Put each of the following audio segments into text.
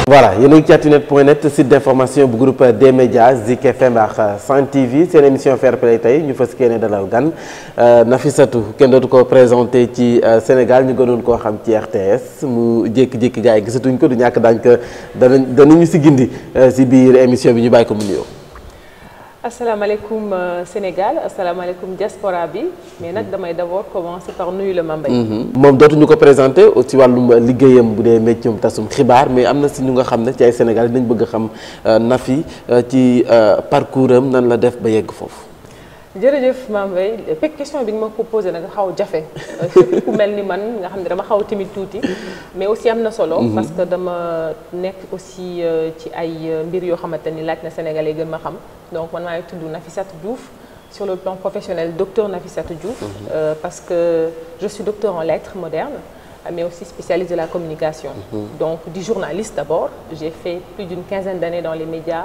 voilà yéen a ngi ci Actunet point net site d'information bu groupe des médias Zik FM ak Sen TV seen émission Fair Play tey ñu fas yéene dalal gan Nafissatou kenn dootu ko présenté ci Sénégal ñu gënoon koo xam ci RTS mu jékki-jékki gars yi gisatuñ ko du ñàkk daañ ko danañ danañu si gindi si biir émission bi ñu bàyyi ko mu nuyoo. asalaamaaleykum Sénégal asalaamaaleykum diaspora bi mais nag damay d'abord commencer par nuyu la Mambay. moom dootuñu ko présenté ci wàllum liggéeyam bu dee métier tasum xibaar mais am na si ñu nga xam ne ci ay Sénégal dinañ bëgg a xam Nafi ci parcours am nan la def ba yegg foofu. jërëjëf Mambay fekk question bi nga ma ko posé nag xaw jafe surtout ku mel ni man nga xam ne dama xaw timide tuuti mais aussi am na solo. parce que dama nekk aussi ci ay mbir yoo xamante ni laaj na Sénégalais gën ma xam donc man maa ngi tudd Nafissatou Diouf sur le plan professionnel docteur Nafissatou Diouf. Euh, parce que je suis docteur en lettres modernes mais aussi spécialiste de la communication. donc di journaliste d'abord j'ai fait plus d'une quinzaine d'années dans les médias.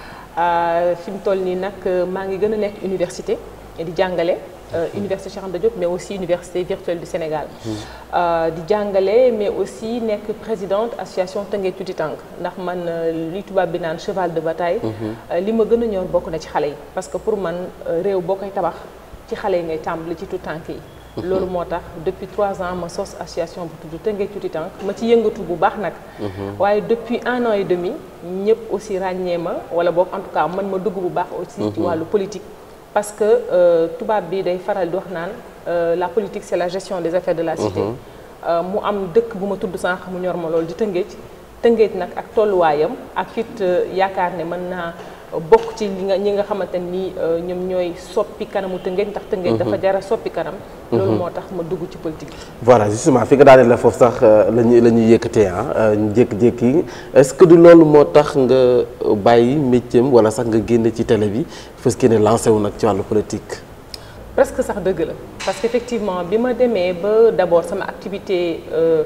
fi mu toll nii nag maa ngi gën a nekk université di jàngale université Cheikh Anta Diop mais aussi université virtuelle du Sénégal di jàngale mais aussi nekk présidente association Tëngéej Tuuti Tànk ndax man li tubaab bi naan cheval de bataille li ma gën a ñor bokk na ci xale yi parce que pour man réew boo koy tabax ci xale yi ngay tàmbali ci tout tànk yi loolu moo tax depuis trois ans ma sos association bu tudd Tëngéej Tuuti Tànk ma ci yëngatu bu baax nag waaye depuis un an et demi ñëpp aussi ràññee ma wala boog en tout cas man ma dugg bu baax aussi ci wàllu politique parce que tubaab bi day faral di wax naan la politique c'est la gestion des affaires de la cité mu am dëkk bu ma tudd sànq mu ñor ma loolu di Tëngéej Tëngéej nag ak tolluwaayam ak it yaakaar ne mën naa bokk ci li nga ñi nga xamante ni ñoom ñooy soppi kanamu Tëngéej ndax Tëngéej dafa jara soppi kanam loolu moo tax ma dugg ci politique voilà justement fi nga daaneel la foofu sax la ñuy la ñuy yëkkatee ah ñu jékki-jékki est-ce que du loolu moo tax nga bàyyi métier wala sax nga génn ci télé bi fas ne lancé wu nag ci wàllu politique. presque sax dëgg la parce que effectivement bi ma demee ba d'abord sama activité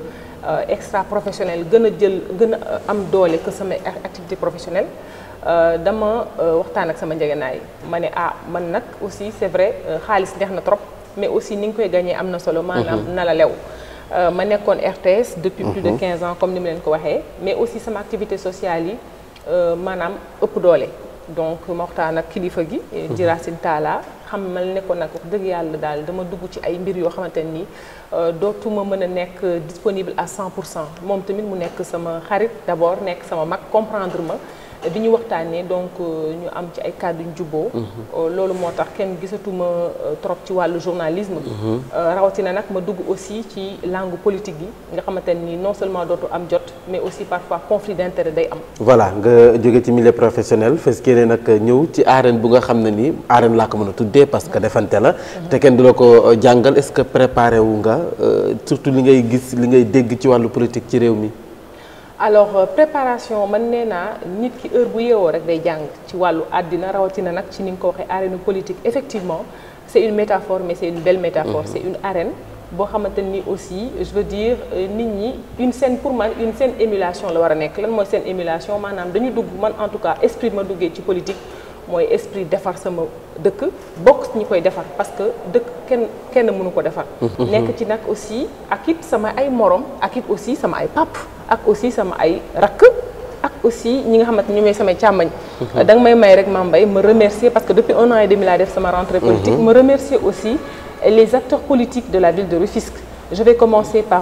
extra professionnelle gën a jël gën a am doole que sama activité professionnelle. dama waxtaan ak sama njëgënaay ma ne ah man nag aussi c'est vrai xaalis neex na trop mais aussi ni nga koy gagner am na solo. maanaam na la lew. ma nekkoon RTS depuis plus de 15 ans comme ni mu leen ko waxee mais aussi sama activité sociale yi maanaam ëpp doole. donc ma waxtaan ak kilifa gi. di Racine Talla xam ma ne ko nag wax dëgg yàlla daal dama dugg ci ay mbir yoo xamante ni dootuma mën a nekk disponible à 100 pour cent moom tamit mu nekk sama xarit d'abord nekk sama mag comprendre ma. bi ñu waxtaanee donc ñu am ci ay kàddu yu jubboo loolu moo tax kenn gisatuma trop ci wàllu journalisme rawatina nag ma dugg aussi ci langue politique yi nga xamante ni non seulement dootu am jot mais aussi parfois conflit d'intérêt day am voilà nga jóge ci milieu professionnel fes kee ne nag ñëw ci arène bu nga xam ne nii arène laa ko mën a tuddee parce que defante la te kenn du la ko jàngal est-ce que préparé wu nga surtout li ngay gis li ngay dégg ci wàllu politique ci réew mi alors préparation man nee naa nit ki heure bu yeewoo rek day jàng ci wàllu àddina rawatina nag ci ni nga ko waxee arène politique effectivement c'est une métaphore mais c'est une belle métaphore c'est une arène boo xamante ni aussi je veux dire nit ñi une scène pour man une scène émulation la war a nekk lan mooy scène émulation maanaam dañu dugg man en tout cas esprit ma duggee ci politique mooy esprit defar sama dëkk bokk ñi koy defar parce que dëkk kenn kenn mënu ko defar nekk ci nag aussi ak it sama ay morom ak it aussi sama ay pap ak aussi sama ay rakk ak aussi ñi nga xamante ni ñoom samay càmmañ da nga may may rek ma mbay ma remercier parce que depuis un an et demi laa def sama rentrée politique ma remercier aussi les acteurs politiques de la ville de Rufisque je vais commencer par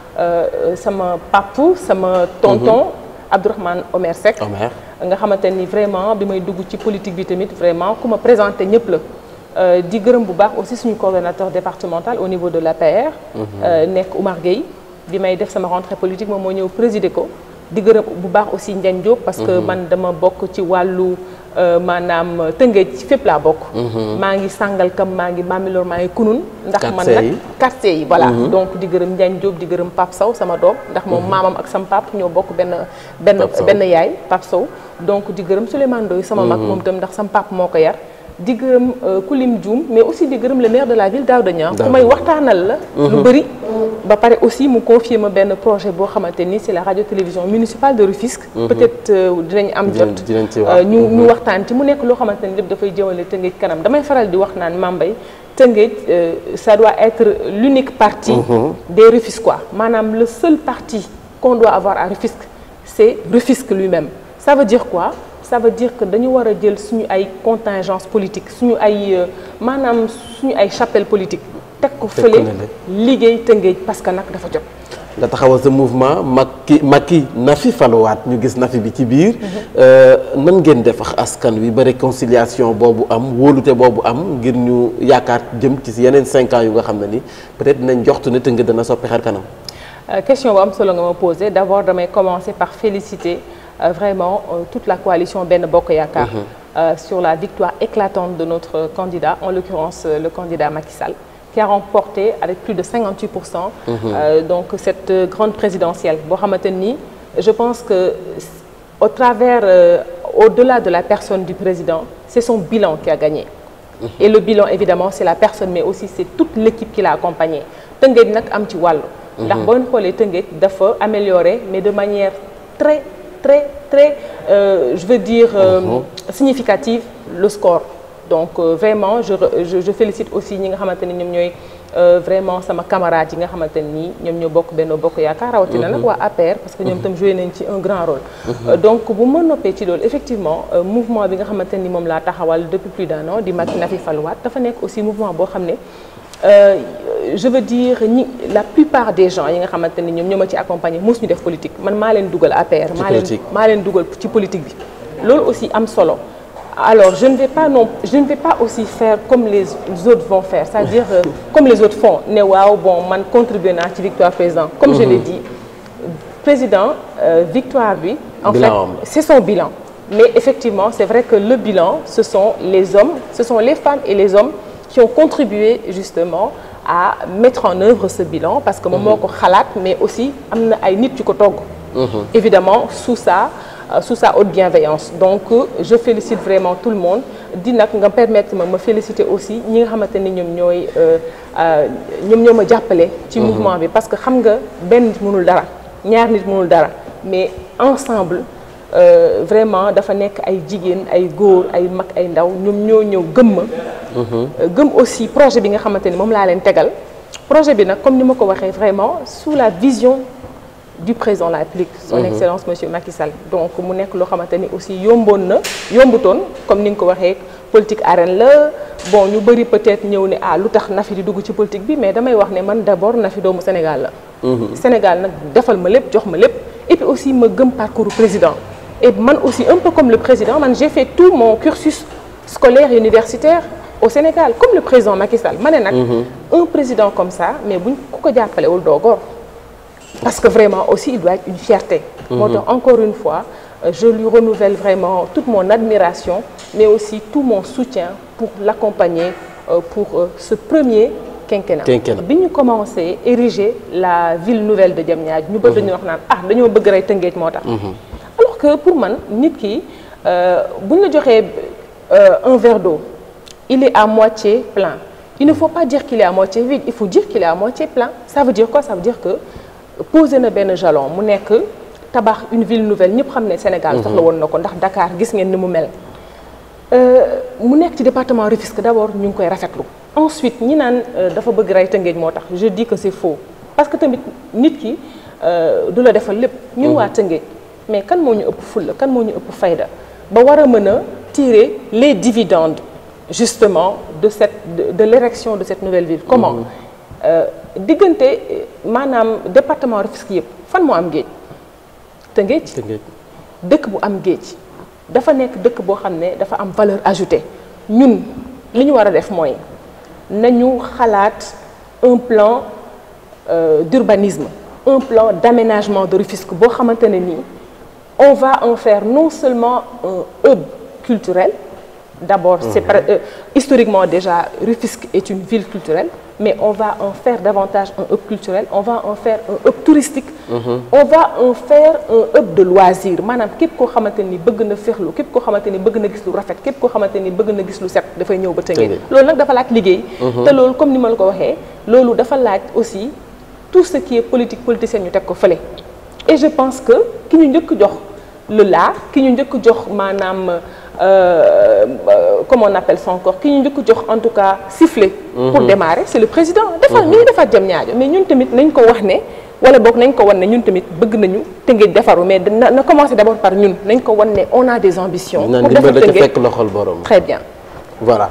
sama papu sama tonton Abdourahmane Omer Seck nga xamante ni vraiment bi may dugg ci politique bi tamit vraiment ku ma présenté ñëpp la di gërëm bu baax aussi suñu coordonnateur départemental au niveau de l'APR nekk Oumar Gueye bi may def sama rentrée politique moom moo ñëw présider ko di gërëm bu baax aussi Ndiagne Diop parce que man dama bokk ci wàllu maanaam tëngéej ci fépp laa bokk maa ngi sàngal kam maa ngi Bambilor maa ngi kunun ndax man nag quartier yi voilà donc di gërëm Ndiagne Diop di gërëm Pape Sow sama doom ndax moom maamam ak sama pap ñoo bokk benn benn benn yaay Pape Sow donc di gërëm Souleymane Ndoye sama mag moom itam ndax sama pap moo ko yar di gërëm Koulim Dioum mais aussi di gërëm le maire de la ville Daouda Niang ku may waxtaanal la lu bëri ba pare aussi mu confier ma benn projet boo xamante ni c'est la radio télévision municipale de Rufisque peut-être dinañ am jot ñu ñu waxtaan ci mu nekk loo xamante ni lépp dafay jëmale Tëngéej kanam damay faral di wax naan Mambay Tëngéej ça doit être l'unique parti des Rufisquois maanaam le seul parti qu'on doit avoir à Rufisque c'est Rufisque lui-même ça veut dire quoi ça veut dire que dañu war a jël suñu ay contingence politique suñu ay maanaam suñu ay chapelle politique teg ko fële liggéey Tëngéej parce que nag dafa jot nga taxawal sa mouvement Macky Macky Nafi faluwaat ñu gis Nafi bi ci biir nan ngeen def ak askan wi ba réconciliation boobu am wóolute boobu am ngir ñu yaakaar jëm ci yeneen cinq ans yu nga xam ne ni peut-être dinañ joxtu ne Tëngéej dana soppi xar kanam question bu am solo nga ma posé d'abord damay commencer par féliciter euh, vraiment euh, toute la coalition Benno Bokk Yaakaar euh, sur la victoire éclatante de notre candidat en l'occurrence le candidat Macky Sall qui a remporté avec plus de 58 pour cent donc cette grande présidentielle boo xamante ni je pense que au travers au-delà de la personne du président c'est son bilan qui a gagné et le bilan évidemment c'est la personne mais aussi c'est toute l'équipe qui l'a accompagné Tëngéej nag am ci wàllu ndax boo xoolee Tëngéej dafa améliorer mais de manière très très très euh, je veux dire euh, significative le score donc euh, vraiment je, je je félicite aussi ñi nga xamante ni ñoom ñooy vraiment sama camarade yi nga xamante ni ñoom ñoo bokk Benno Bokk Yaakaar rawatina nag waa APR parce que ñoom itam joué nañ ci un grand rôle donc bu ma noppee ci loolu effectivement mouvement bi nga xamante ni moom laa taxawal depuis plus d'un an di Macky Nafi faluwaat dafa nekk aussi mouvement boo xam ne Euh, je veux dire ñi la plupart des gens yi nga xamante ni ñoom ñoo ma ci accompagner mos ñu def politique man maa leen dugal APR. maa leen maa leen dugal ci politique bi. loolu aussi am solo alors je ne vais pas non je ne vais pas aussi faire comme les autres vont faire c'est-à-dire euh, comme les autres font ne waaw bon man contribuer naa ci victoire président. comme mm -hmm. je l'ai dit président euh, victoire bi. en bilan fait c'est son bilan. mais effectivement c'est vrai que le bilan ce sont les hommes ce sont les femmes et les hommes. qui ont contribué justement à mettre en œuvre ce bilan parce que moom moo ko xalaat mais aussi am na ay nit yu ko togg évidemment sous sa sous sa haute bienveillance donc je félicite vraiment tout le monde di nag nga permettre ma ma féliciter aussi ñi nga xamante ni ñoom ñooy ñoom ñoo ma jàppale ci mouvement bi parce que xam nga benn nit mënul dara ñaar nit mënul dara mais ensemble Euh, vraiment dafa nekk ay jigéen ay góor ay mag ay ndaw ñoom ñoo ñëw gëm ma gëm aussi projet bi nga xamante ni moom laa leen tegal projet bi nag comme ni ma ko waxee vraiment sous la vision du président de la République son mmh. excellence monsieur Macky Sall donc mu nekk loo xamante ni aussi yomboon na yombutoon comme ni nga ko waxee politique arène la bon ñu bëri peut-être ñëw ne ah lu tax Nafi di dugg ci politique bi mais damay wax ne man d'abord Nafi doomu Sénégal la mmh. Sénégal nag defal ma lépp jox ma lépp et puis aussi ma gëm parcours président et man aussi un peu comme le président man j'ai fait tout mon cursus scolaire et universitaire au Sénégal comme le président Macky Sall ma ne nag un président comme ça mais buñ ku ko jàppalewul doo góor parce que vraiment aussi il doit être une fierté moo tax encore une fois je lui renouvelle vraiment toute mon admiration mais aussi tout mon soutien pour l'accompagner pour ce premier quinquennat bi ñu commencé ériger la ville nouvelle de Diamniadio ñu bëgg dañu wax naan ah dañoo bëgg rey Tëngéej moo tax alors que pour man nit ki bu ñu la joxee un verre d'eau il est à moitié plein il ne faut pas dire qu'il est à moitié vide il faut dire qu'il est à moitié plein ça veut dire quoi ça veut dire que poser na benn jalon mu nekk tabax une ville nouvelle ñëpp xam ne Sénégal soxla woon na ko ndax Dakar gis ngeen ni mu mel mu nekk ci département Rufisque d'abord ñu ngi koy rafetlu ensuite ñi naan dafa bëgg rey Tëngéej moo tax je dis que c'est faux parce que tamit nit ki du la defal lépp ñun waa Tëngéej mais kan moo ñu ëpp fulla kan moo ñu ëpp fayda ba war a mën a tirer les dividendes justement de cette de, de l'érection de cette nouvelle ville comment diggante maanaam département Rufisque yëpp fan moo am géej Tëngéej dëkk bu am géej dafa nekk dëkk boo xam ne dafa am valeur ajoutée ñun li ñu war a def mooy nañu xalaat un plan euh, d'urbanisme un plan d'aménagement de Rufisque boo xamante ne nii on va en faire non seulement un hub culturel d'abord c'est mmh. euh, historiquement déjà Rufisque est une ville culturelle mais on va en faire davantage un hub culturel on va en faire un hub touristique mmh. on va en faire un hub de loisirs maanaam képp koo xamante ni bëgg na féexlu képp koo xamante ni bëgg na gis lu rafet képp koo xamante ni bëgg na gis lu set dafay ñëw ba Tëngéej loolu nag dafa laaj liggéey te loolu comme ni ma la ko waxee loolu dafa laaj aussi tout ce qui est politique politicienne ñu teg ko fële et je pense que ki ñu njëkk jox le la ki ñu njëkk jox maanaam euh, comment on appelle ça encore ki ñu njëkk jox en tout cas sifflet pour démarrer c'est le président defal mi ngi defaat jëm ñaajo mais ñun tamit nañ ko wax ne wala boog nañ ko wan ne ñun tamit bëgg nañu Tëngéej defaru mais na na commencer d'abord par ñun nañ ko wan ne on a des ambitions. naan pour defar dimbal da ca Tëngéej fekk loxol borom. très bien. voilà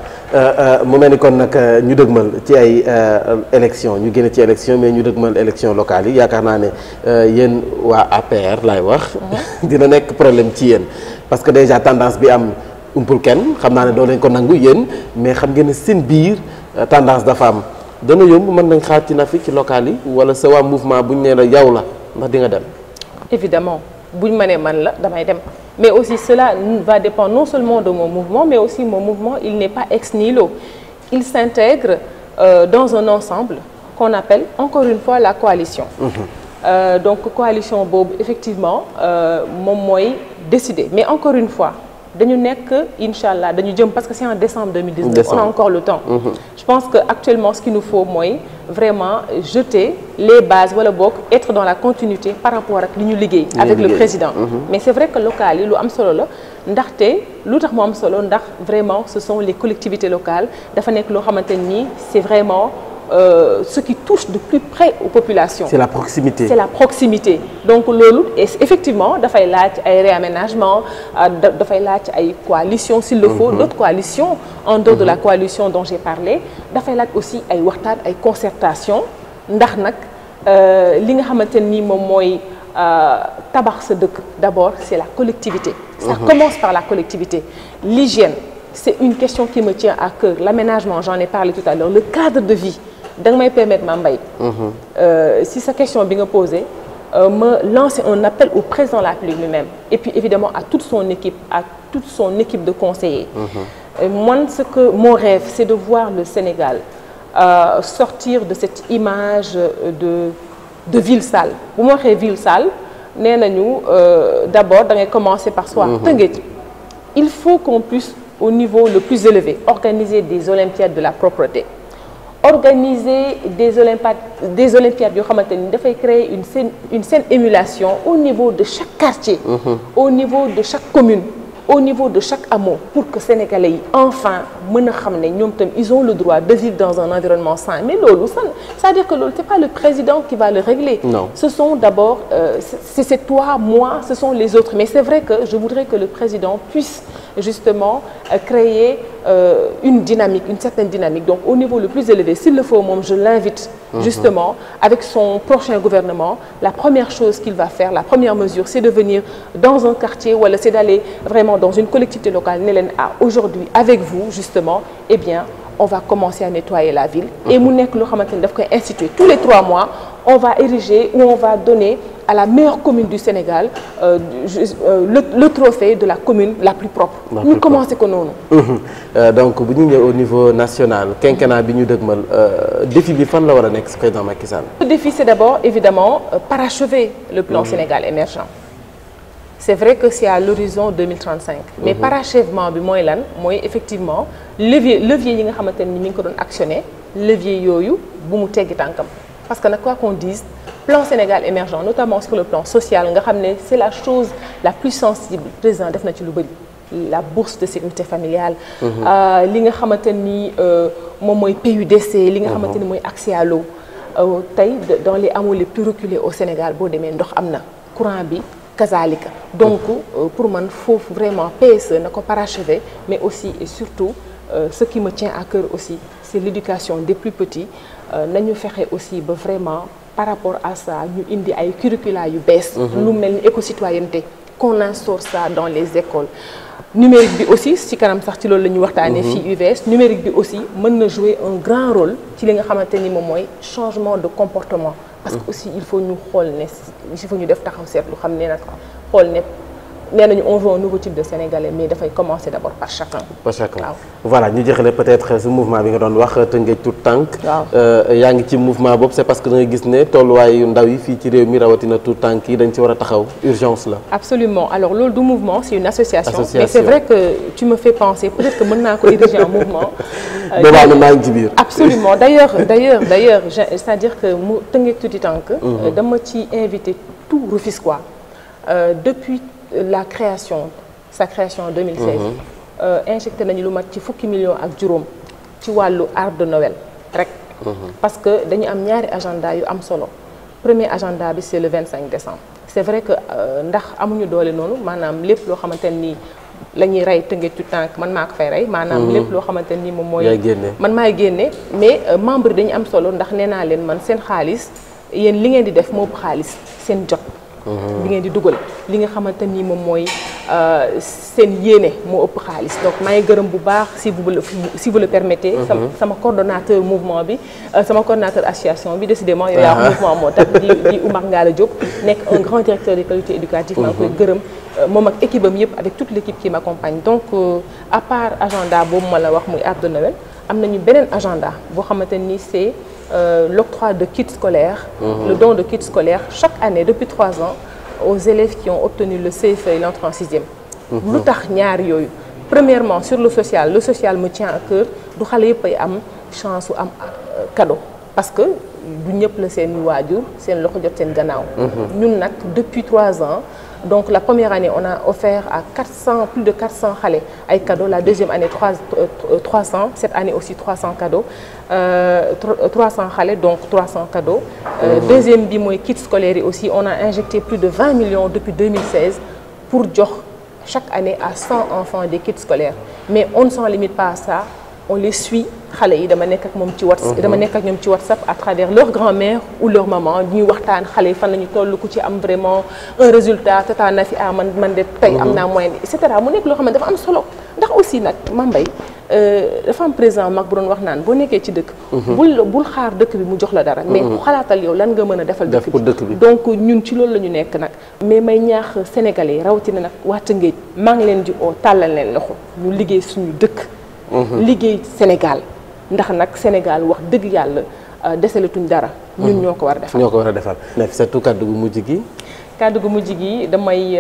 mu mel ni kon nag ñu dëgmal ci ay élection ñu génne ci élection mais ñu dëgmal élection locale yi yaakaar naa ne yéen waa APR laay wax dina nekk problème ci yéen parce que déjà tendance bi am umpul kenn xam naa ne doo leen ko nangu yéen mais xam ngeen ne seen biir tendance dafa am dana yomb mën nañ xaar ci Nafi ci locale yi wala sa waa mouvement bu ñu nee la yow la ndax di nga dem évidemment buñ ma nee man la damay dem mais aussi cela va dépendre non seulement de mon mouvement mais aussi mon mouvement il n'est pas ex nihilo il s'intègre euh, dans un ensemble qu'on appelle encore une fois la coalition Euh, donc coalition boobu effectivement euh, moom mooy décider mais encore une fois dañu nekk incha allah dañu jëm parce que c'est en décembre 2019 Décembre. on a encore le temps je pense que actuellement ce qu'il nous faut mooy vraiment jeter les bases wala boog être dans la continuité par rapport ak li ñu liggéey avec le liggéey. président mais c'est vrai que local yi lu am solo la ndaxte lu tax mu am solo ndax vraiment ce sont les collectivités locales dafa nekk loo xamante ni c'est vraiment euh, ce qui touche de plus près aux populations c'est la proximité c'est la proximité donc loolu et effectivement dafay laaj ay réaménagement euh, da- dafay laaj ay coalitions s'il le faut d'autres coalitions en dehors de la coalition dont j'ai parlé dafay laaj aussi ay waxtaan ay concertation ndax nag euh, li nga xamante ni moom mooy euh, tabax sa dëkk d'abord c'est la collectivité ça commence par la collectivité l'hygiène c'est une question qui me tient à cœur l'aménagement j'en ai parlé tout à l'heure le cadre de vie da nga may permettre ma mbay Euh, si sa question bi nga posé euh, me lancer un appel au président de la République lui-même et puis évidemment à toute son équipe à toute son équipe de conseillers Euh, moi ce que mon rêve c'est de voir le Sénégal euh, sortir de cette image euh, de de ville sale bu ma waxee ville sale nee nañu euh, d'abord da ngay commencer par soi Tëngéej il faut qu'on puisse au niveau le plus élevé organiser des olympiades de la propreté organiser des olympiades des olympiades yoo xamante ni dafay créer une saine une saine émulation au niveau de chaque quartier au niveau de chaque commune au niveau de chaque hameau pour que sénégalais yi enfin mën a xam ne ñoom tam ils ont le droit de vivre dans un environnement sain mais loolu ça c'est-à-dire que loolu c'est pas le président qui va le régler Non. ce sont d'abord euh, c'est c'est toi moi ce sont les autres mais c'est vrai que je voudrais que le président puisse justement euh, créer euh, une dynamique une certaine dynamique donc au niveau le plus élevé s'il le faut moom je l'invite justement avec son prochain gouvernement la première chose qu'il va faire la première mesure c'est de venir dans un quartier wala c'est d'aller vraiment dans une collectivité locale ne leen ah aujourd'hui avec vous justement eh bien on va commencer à nettoyer la ville et mu nekk loo xamante ni daf koy instituer tous les trois mois on va ériger ou on va donner à la meilleure commune du Sénégal euh, ju- euh, le, le trophée de la commune la plus propre La ñu plus commencer ko noonu Mhm. Euh, donc bu ñu ñëw au niveau national quinquennat bi ñu dëgmal euh, défi bi fan la war a nekk si président Macky Sall. Le défi, c'est d'abord, évidemment, euh, parachever le plan Sénégal émergent. C'est vrai que c'est à l'horizon 2035. Mais parachèvement bi mooy lan mooy effectivement levier levier yi nga xamante ni mi ngi ko doon actionner levier yooyu bu mu teggi tànkam. Parce que nag quoi qu'on dise plan Sénégal émergent notamment sur le plan social nga xam ne c'est la chose la plus sensible président def na ci lu bari. la bourse de sécurité familiale. euh, li nga xamante ni euh, moom mooy PUDC li nga xamante ni mooy accès à l'eau Euh, tey de- dans les hameaux les plus reculés au Sénégal boo demee ndox am na courant bi kazalika donc euh, pour man foofu vraiment PSE na ko parachever mais aussi et surtout euh, ce qui me tient à cœur aussi c'est l'éducation des plus petits euh, nañu fexe aussi ba vraiment par rapport à ça ñu indi ay curricula yu bees lu mel ni éco-citoyenneté qu'on instaure ça dans les écoles numérique bi aussi ci kanam sax ci loolu la ñuy waxtaanee fii UVS numérique bi aussi mën na jouer un grand rôle ci li nga xamante ni moom mooy changement de comportement parce que aussi il faut ñu xool ne il faut ñu def taxaw seetlu xam ne nag xool ne nee nañu on veut un nouveau type de Sénégalais mais dafay commencer d'abord par chacun par chacun waaw. voilà ñu jeexale peut-être ce mouvement bi nga doon wax Tëngéej tout tànk Waaw. yaa ngi ci mouvement boobu c'est parce que da nga gis ne tolluwaayu ndaw yi fii ci réew mi rawatina tout tànk yi dañ ci war a taxaw urgence la Absolument alors loolu du mouvement c'est une association, Association. mais c'est vrai que tu me fais penser peut-être que mën naa ko diriger en mouvement Euh, boobaa na maa ngi ci biir Absolument d'ailleurs d'ailleurs d'ailleurs je- c'est-à-dire que mu Tëngéej Tuuti Tànk euh, dama ci invité tout Rufisquois Euh, depuis la création sa création en 2016 euh, injecté nañu lu mat ci fukki millions ak juróom ci wàllu arbre de Noël rek parce que dañu am ñaari agenda yu am solo premier agenda bi c'est le 25 décembre c'est vrai que ndax amuñu doole noonu maanaam lépp loo xamante nii la ñuy rey tëngee tout tànk man maa ko fay rey maanaam lépp loo xamante nii moom mooy man maay génne mais membre yi dañu am solo ndax nee naa leen man seen xaalis yéen li ngeen di def moo ëpp xaalis seen jot bi ngeen di dugal li nga xamante ni moom mooy seen yéene moo ëpp xaalis donc maa ngi gërëm bu baax si vous le si vous le permettez. sama sama coordonnateur mouvement bi sama coordonnateur association bi décidément yow yaa mouvement moo tax di di Oumar Ngalla Diop nekk un grand directeur des qualités éducatives. maa ngi koy gërëm moom ak équipe am yëpp avec toute l'équipe qui m'accompagne donc à part agenda boobu ma la wax muy arbre de Noël am nañu beneen agenda boo xamante ni c'est l'octroi de kits scolaires. le don de kits scolaires chaque année depuis trois ans. aux élèves qui ont obtenu le CFE et l'entrée en sixième lu tax ñaar yooyu premièrement sur le social le social me tient à cœur du xale yëpp ay am chance su am cadeau parce que du ñëpp la seen waajur seen loxo jot seen gannaaw ñun nag depuis trois ans donc la première année on a offert à 400 plus de 400 xale ay cadeaux la deuxième année 3 300 cette année aussi 300 cadeaux euh, 300 xale donc 300 cadeaux. Euh, deuxième bi mooy kits scolaires yi aussi on a injecté plus de 20 millions depuis 2016 pour jox chaque année à 100 enfants des kits scolaires mais on ne s'en limite pas à ça on les suit xale yi dama nekk ak moom ci WhatsApp dama nekk ak ñoom ci WhatsApp à travers leur grand-mère ou leur maman ñuy waxtaan xale yi fan la ñu toll ku ci am vraiment un résultat tata na fi ah man man de tey am naa moyen et cetera mu nekk loo xam ne dafa am solo ndax aussi nag Mambay dafa am président mag bu doon wax naan boo nekkee ci dëkk bul bul xaar dëkk bi mu jox la dara mais xalaatal yow lan nga mën a defal dëkk bi donc ñun ci loolu la ñu nekk nag mais may ñaax sénégalais rawatina nag waa Tëngéej maa ngi leen di oo tàllal leen loxo ñu liggéey suñu dëkk liggéey Sénégal ndax nag Sénégal wax dëgg yàlla desalatuñ dara. ñun ñoo ko war a defal ñoo ko war a defal. Nafissatou kàddu gu mujj gi. kàddu gu mujj gi damay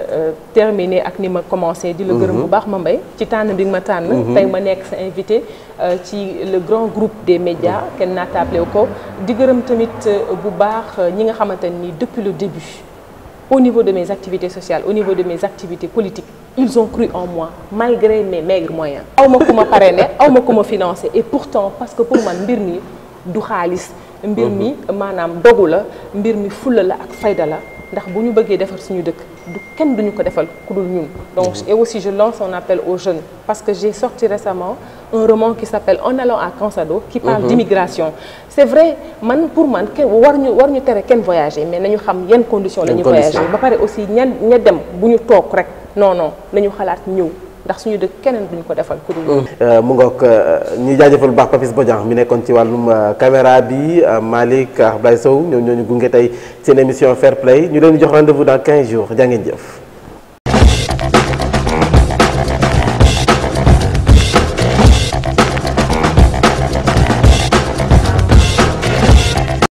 terminer ak ni ma commencé. di la gërëm bu baax ma mbay ci tànn bi nga ma tànn. tey ma nekk sa invité ci le grand groupe des médias kenn naataable ko di gërëm tamit bu baax ñi nga xamante ni depuis le début. au niveau de mes activités sociales au niveau de mes activités politiques ils ont cru en moi malgré mes maigres moyens aw ma ku ma parrainé aw ma ku ma financé et pourtant parce que pour man mbir mi du xaalis mbir mi maanaam dogu la mbir mi fulla la ak fayda la ndax bu ñu bëggee defar suñu dëkk du kenn duñu ko defal ku dul ñun donc et aussi je lance un appel aux jeunes parce que j'ai sorti récemment un roman qui s'appelle En allant à Cansado qui parle d'immigration c'est vrai man pour man kenn war ñu war ñu tere kenn voyager mais nañu xam yan conditions la ñuy voyager ba pare aussi ña ña dem bu ñu toog rek non non nañu xalaat ñëw ndax suñu dëkk keneen duñu ko defal ku dul mu ngoog ñu jaajëfal bu baax Papis Bodian mi nekkoon ci wàllum caméra bi Malick Ablaye Sow ñoom ñoo ñu gunge tey seen émission Fair Play ñu leen di jox rendez-vous dans 15 jours jaa ngeen jëf